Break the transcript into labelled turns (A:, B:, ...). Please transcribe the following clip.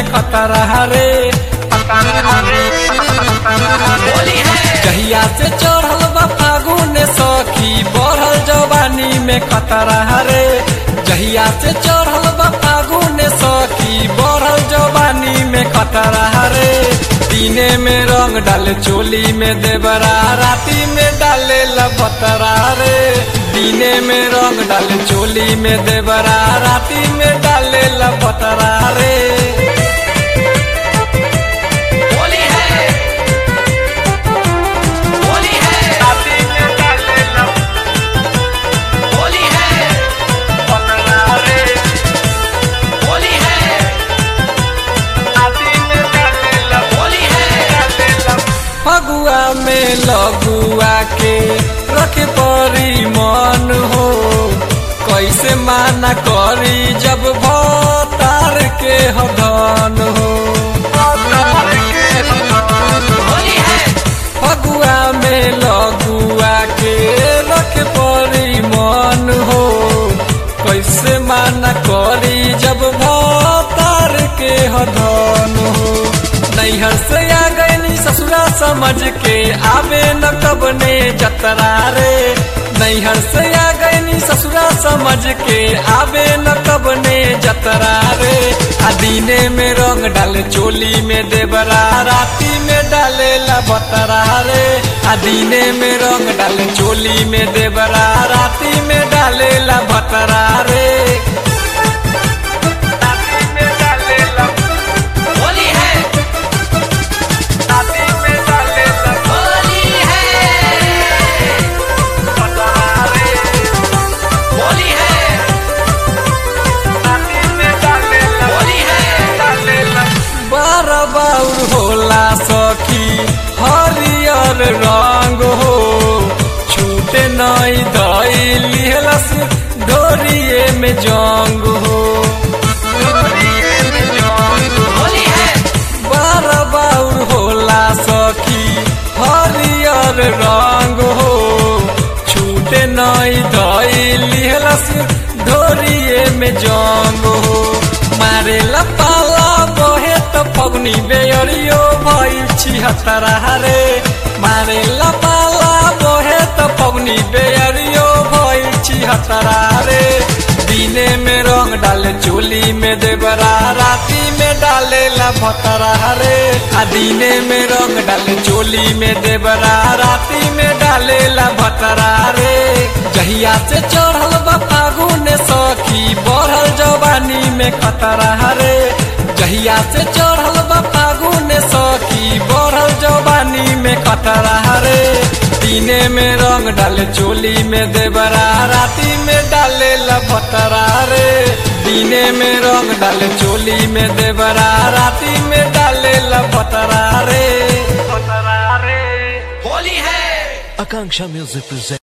A: में खतरा रे जहिया से चढ़ल बा फागुन सखी बढ़ल जवानी में खतरा रे जहिया से चढ़ल बा फागुन सखी बढ़ल जवानी में खतरा रे दिने में रंग डाले चोली में देवरा राती में डाले लपतरा रे दिने में रंग डाले चोली में देवरा राती में डाले लपतरा रे
B: होली है होली है
A: राती में डाले
B: होली है
A: लपतरा रे
B: होली है
A: राती में डाले लप
B: होली है
A: फगुआ में लगुआ के रखे परी मन हो कैसे माना करी जब भतार के हदन हो
B: होली है
A: फगुआ में लगुआ के रखे परी मन हो कैसे माना करी जब भतार के हदन हो नैहर से आ गई ससुरा समझ के आवे न कबने जतरा रे नैहर से आ गई ससुरा समझ के आवे न कबने जतरा रे आ दिने में रंग डाले चोली में देवरा राती में डाले लबतरा रे आ दिने में रंग डाले चोली में देवरा राती में डाले लबतरा रे राती में डाले
B: होली है
A: राती में डाले
B: होली है
A: लबतरा रे
B: होली है
A: राती में डाले
B: होली है
A: बार बाउर होला सखी हरियर रंग हो छूटे नई दई लिहलस डोरिए में जंग हो
B: होली है
A: बार बाउर होला सखी हरियर रंग हो छूटे नई दई लिहलस डोरिए में जंग हो मारे पाला बहे तो फगुनी बेअरियो भइल छिहत्तरा रे मारे पाला बहे तो फगुनी बेअरियो भइल छिहत्तरा रे दिने में रंग डाले चोली में देवरा राती में डाले लभतरा रे आ दिने में रंग डाले चोली में देवरा राती में डाले लभतरा रे जहिया से चढ़ल बा फागुन सखी बढ़ल जवानी में खतरा रे जहिया से चढ़ल बा फागुन सखी बढ़ल जवानी में खतरा रे दिने में रंग डाले चोली में देवरा राती में डाले लभतरा रे दिने में रंग डाले चोली में देवरा राती में डाले लभतरा रे
B: होली है
C: Akanksha Music presents.